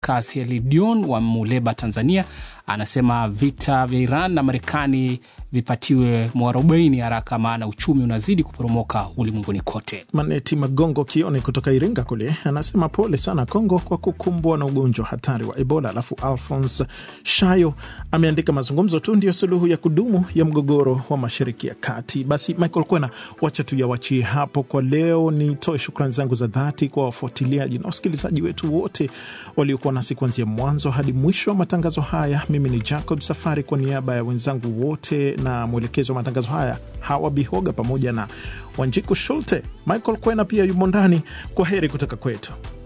Pascas Elidion wa Muleba, Tanzania, anasema vita vya Iran na Marekani vipatiwe mwarobaini haraka, maana uchumi unazidi kuporomoka ulimwenguni kote. Maneti Magongo Kioni kutoka Iringa kule anasema pole sana Kongo kwa kukumbwa na ugonjwa hatari wa Ebola. Alafu Alphons Shayo ameandika mazungumzo tu ndio suluhu ya kudumu ya mgogoro wa mashariki ya kati. Basi Michael Kwena, wacha tuyawachie hapo kwa leo. Nitoe shukrani zangu za dhati kwa wafuatiliaji na wasikilizaji wetu wote waliokuwa nasi kuanzia mwanzo hadi mwisho wa matangazo haya. Mimi ni Jacob Safari kwa niaba ya wenzangu wote na mwelekezo wa matangazo haya Hawa Bihoga pamoja na Wanjiku Shulte. Michael Kwena pia yumo ndani. Kwa heri kutoka kwetu.